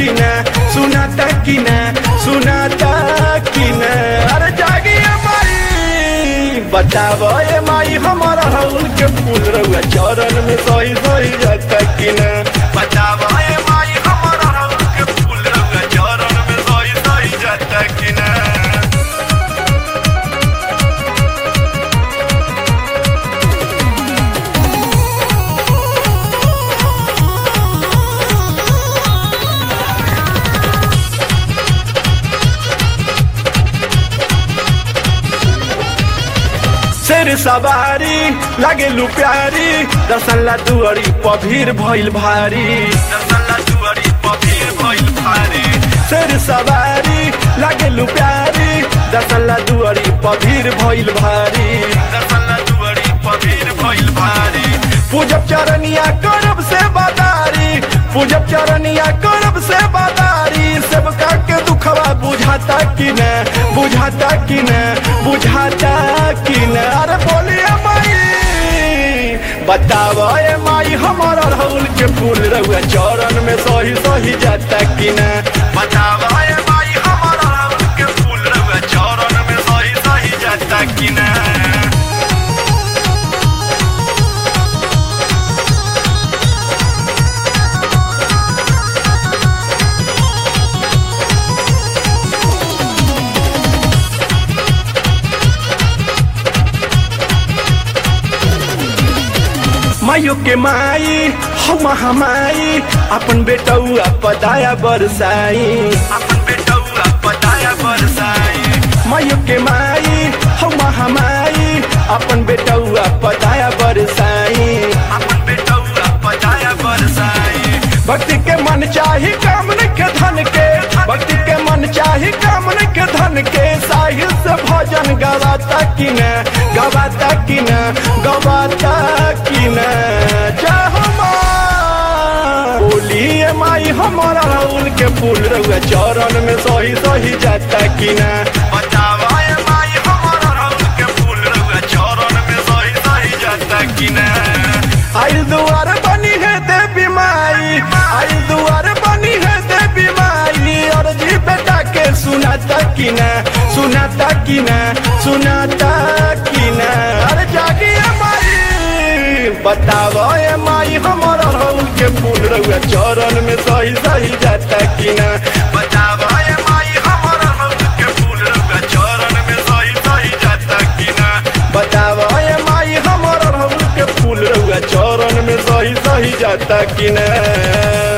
ना सुनाता कि ना सुनाता कि ना अरे जागिए माई बताव ए माई हमारा राहुल के फूल रहुआ चरण में सही सही जाता कि ना बताव ए माई हमारा राहुल के फूल रहुआ चरण में सही सही जाता कि ना शेर सवारी लागे लू प्यारी दसल्ला दुआरी पभीर भइल भारी दसल्ला दुआरी पभीर भइल भारी शेर सवारी लागे लू प्यारी दसल्ला दुआरी पभीर भइल भारी दसल्ला दुआरी पभीर भइल भारी पूजब चरनिया करब से बादारी पूजब चरनिया करब से बादारी सबका के दुखवा बुझाता कि न बुझाता कि न बुझाता कि न अरे बोलिए माई बताव ए माई हमारा राहुल के फूल रहुआ चरण में सही सही जाता कि न बताव ए माई हमारा राहुल के फूल रहुआ चरण में सही सही जाता कि न मायो के माई हम हमाई अपन बेटौआ पदाया बरसाई अपन बेटौआ पदाया बरसाई मायो के माई हम हमाई अपन बेटौआ पदाया बरसाई अपन बेटौआ पदाया बरसाई भक्ति के मन चाही कामन के धन के भक्ति के मन चाही कामन के धन के साहिल से भजन गवाता कि न गवाता कि न गवाता कि न चाहो माँ बोलिए माई हमारा राहुल के फूल रहुआ चरण में सही सही जाता कि न बतावा ए माई हमारा राहुल के फूल रहुआ चरण में सही सही जाता कि न आइल दुआर बनी है देवी माई आइल दुआर बनी है देवी माई और जी बेटा के सुनाता कि न सुनाता कि न सुनाता कि न अरे जागिए माई बताव ए माई हमारा राहुल के फूल रहुआ चरण में सही सही जाता कि न बताव ए माई हमारा राहुल के फूल रहुआ चरण में सही सही जाता कि न बताव ए माई हमारा राहुल के फूल रहुआ चरण में सही सही जाता कि न